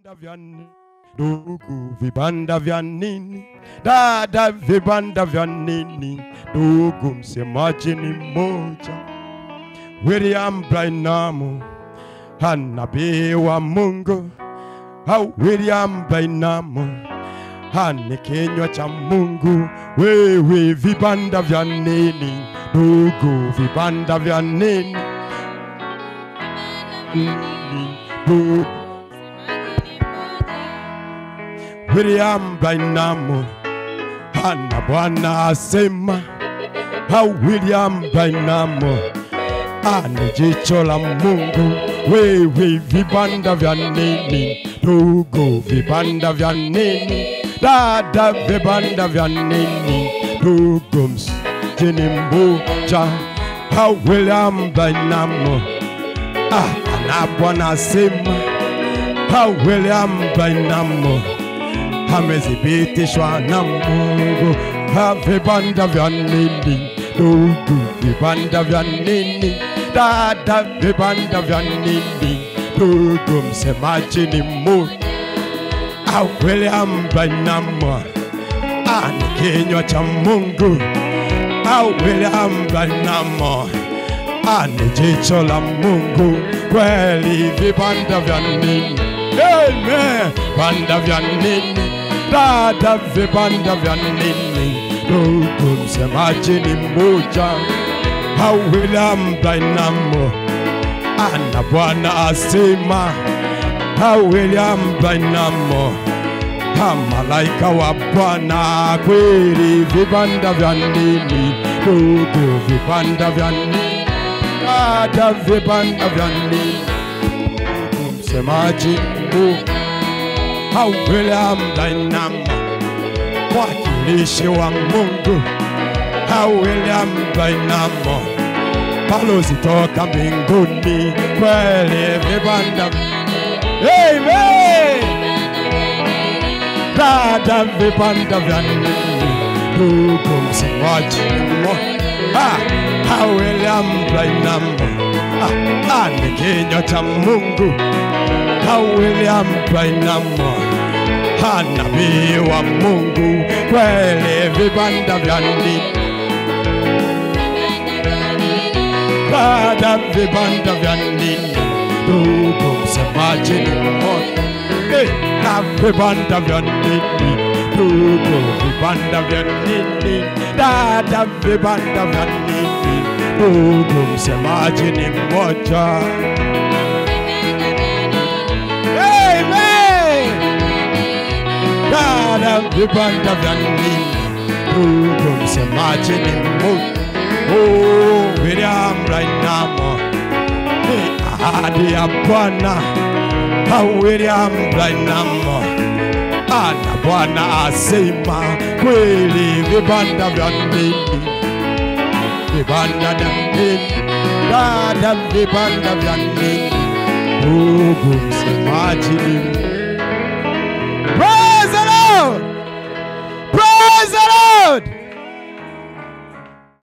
vibanda vya nini? Ndugu, vibanda vya nini? Dada, vibanda vya nini? Ndugu, msemaji ni mmoja, William Branham, nabii wa Mungu, au William Branham ni kinywa cha Mungu. Wewe, vibanda vya nini? Ndugu, vibanda vya nini? Ndugu, William Branham ana Bwana asema, au William Branham ani jicho la Mungu. Wewe vibanda vya nini? Ndugu, vibanda vya nini? Dada, vibanda vya nini? Ndugu, msijini mbuja, au William Branham ah, ana Bwana asema, au William Branham amethibitishwa na Mungu. Ha, vibanda vya nini? Ndugu, vibanda vya nini? Dada, vibanda vya nini? Ndugu, msemaji ni Mungu. Au William Branham ani kinywa cha Mungu. Au William Branham ani jicho la Mungu. Kweli vibanda vya nini? Amen. Vibanda vya nini? Dada, vibanda vya nini? Ndugu, msemaji ni mmoja. Au William Branham ana Bwana asema. Au William Branham ha malaika wa Bwana kweli, vibanda vya nini? Ndugu, vibanda vya nini? Dada, vibanda vya nini? Ndugu, msemaji Mungu au William Branham mwakilishi wa Mungu au William Branham balozi toka mbinguni kweli vibanda Amen. Dada vibanda vya nini? Ndugu msemaji mmoja au William Branham ah, ni kinywa cha Mungu au William Branham nabii wa Mungu kweli vibanda vya nini? Dada vibanda vya nini? Ndugu msemaji ni mmoja Eh, na vibanda vya nini? Ndugu vibanda vya nini? Dada vibanda vya nini? Ndugu msemaji ni mmoja. Amen. Dada vibanda vya nini? Ndugu msemaji ni mmoja. Oh, William Branham ni ahadi ya Bwana. Ah, William Branham ana Bwana asema kweli, vibanda vya nini? Vibanda vya nini? Dada, vibanda vya nini? Ndugu msemaji ni